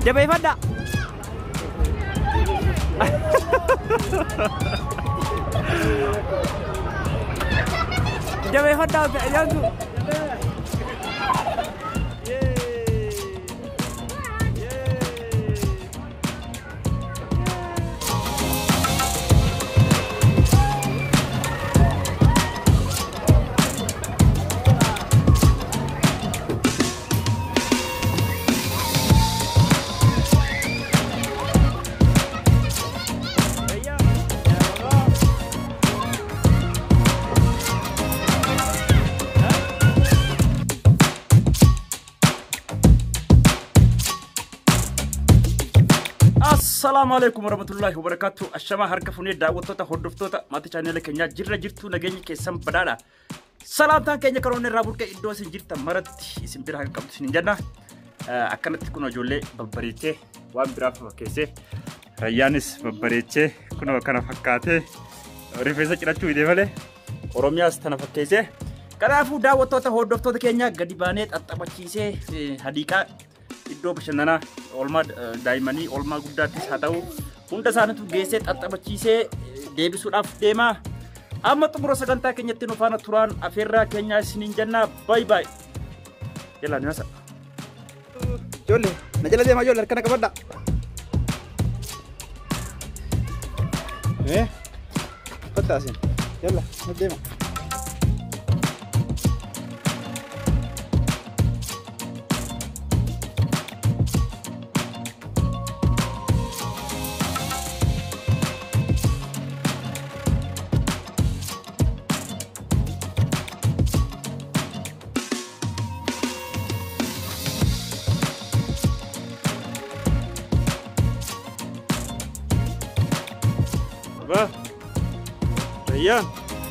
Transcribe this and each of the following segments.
jabeeffadha jabeeffadha ajaantu Assalaamu alaikum warahmatullahi wabarakatuh. Ashamaa harka funee daawwattoota hordoftoota maatii chaanela keenyaa jirra jirtu nageenya keessan badhaadha. Salaamtaan keenya karoonni irraa burqee iddoo isin jirtan maratti isin bira kan qabdu isin jenna. Akkanatti kun ijoollee babbareechee waan biraaf fakkeessee rayyaanis babbareechee kun kana fakkaatee rifeensa cirachuu hidhee malee Oromiyaas tana fakkeessee kanaafuu daawwattoota hordoftoota keenya gadi baanee xaxxabachiisee hadiiqaa iddoo bashannanaa oolmaa daa'immanii oolmaa guddaattis haa ta'u hunda isaaniitu geessee xaxxabachiisee deebisuudhaaf deemaa. Amma xumura sagantaa keenyatti nu faana turaan afeerraa keenyaa isiniin jennaa baay baay. Yalla ni masa. Ijoollee na jala deemaa ijoollee harkana qabadha. Eh? Fattaasin. Yalla na deema. Ba. Rayyan.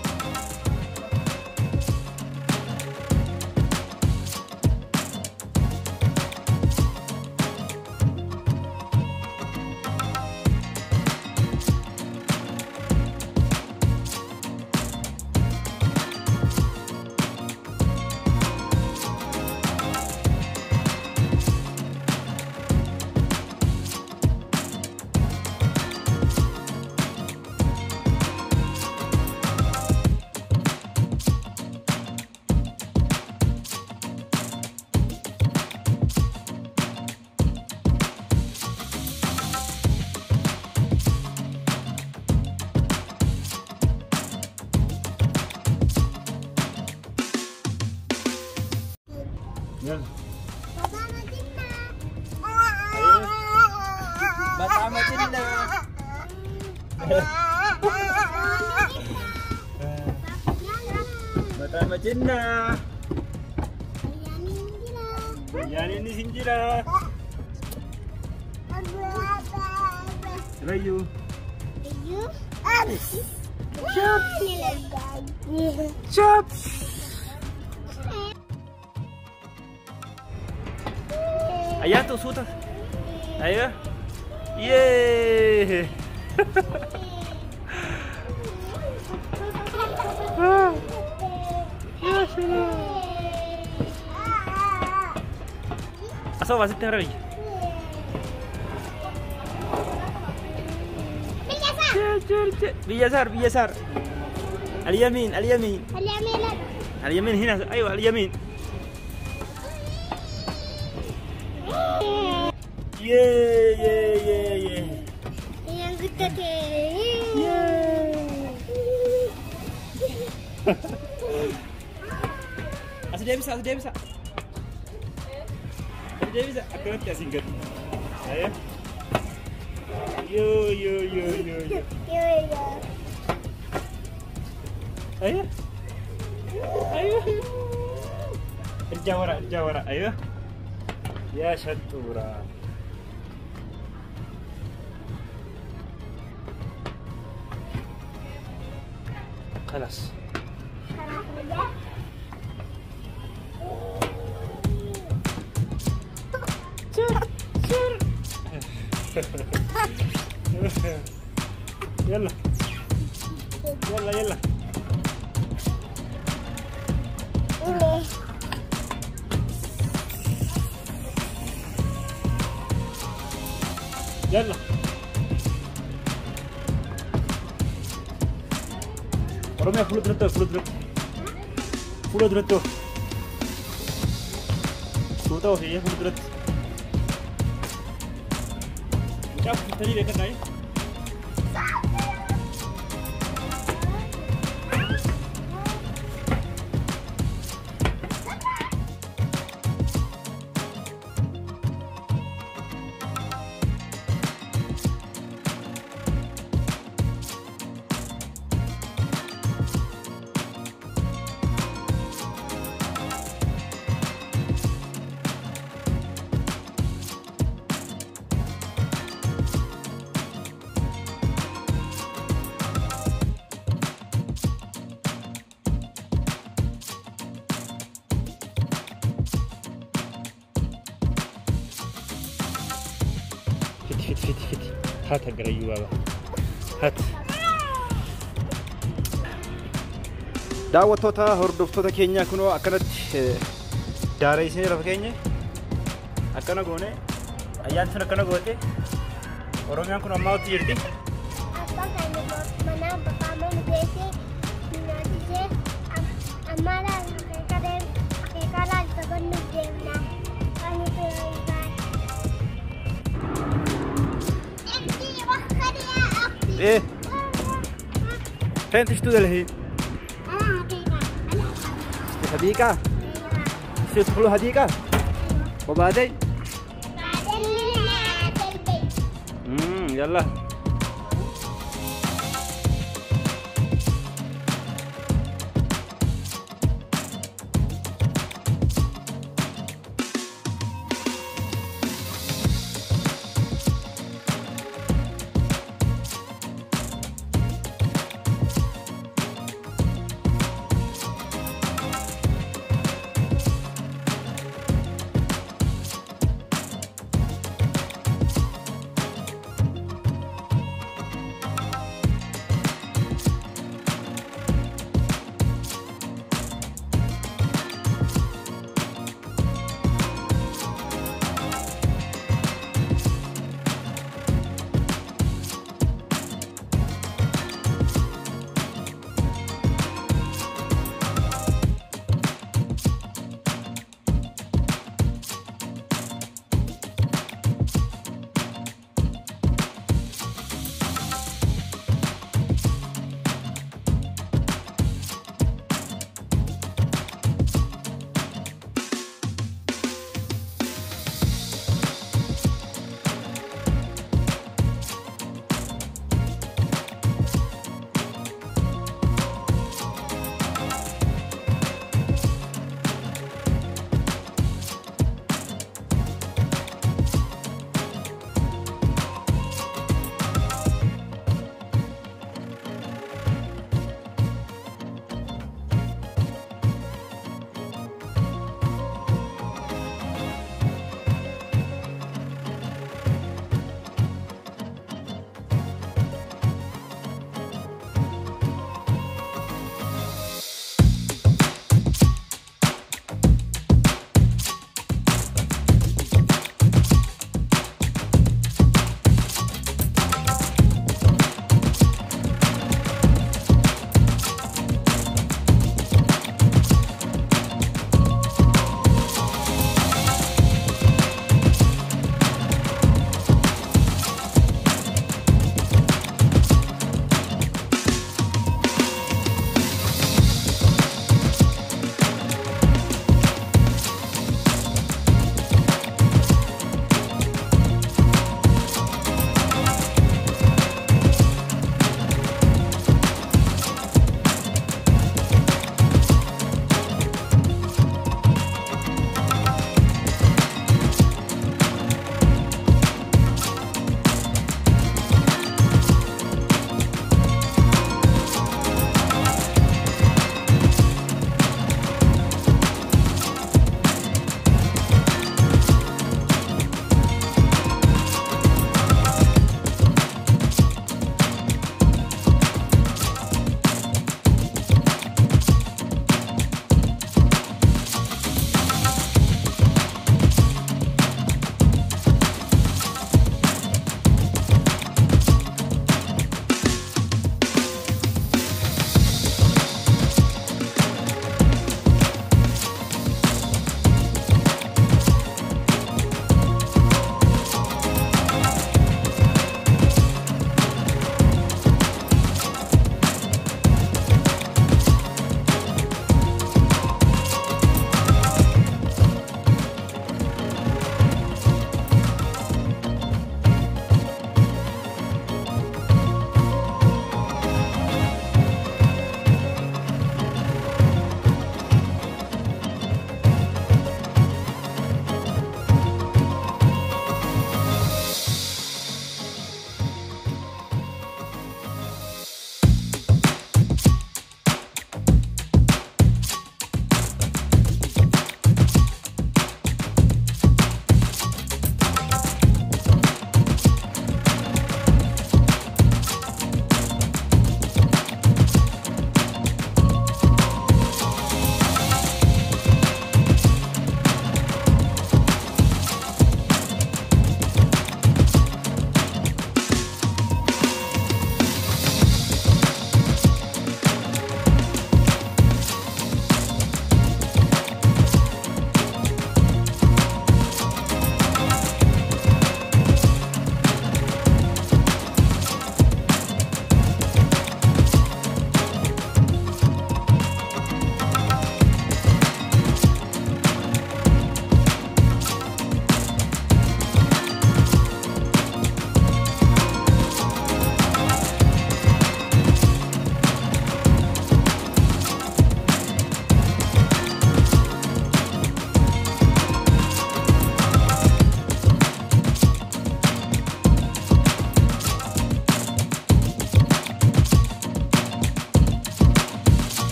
Yan. Bata matinda. Mata macinna. Yan ini sinjira. Rayu. Chop. Ayan tuh suta. Ayo. Yeay. Asal masih tengah lagi. بيسار بيسار اليمين اليمين اليمين هنا ايوه اليمين يه يه يه يه Asal dia bisa, asal dia bisa. Asal dia bisa. Aku nanti asing kan. Ayo. Yo yo yo yo yo. Ayo. Ayo. Jawara, jawara. Ayo. Ya syatura. خلاص يلا يلا يلا يلا ورمي فلو درتو فلو درتو فلو درتو فلو هي فلو درتو شاف تاني لك ناي فت فت فت فت هات هقريو بابا هات daawwattoota hordoftoota keenyaa kunoo akkanatti daara isin lafa keenya akkana goone ayyaan sun akkana goote oromiyaan kun ammaatti jirti Abbaan keenya mana bakka nu geesse nyaachisee ammaadhaan akeekaa akeekaadhaan taphannuuf deemna. Kan nuti ايه فين تشتغل الحين؟ حديقة تدخلوا حديقة وبعدين بعدين ننزل البيت. امم يلا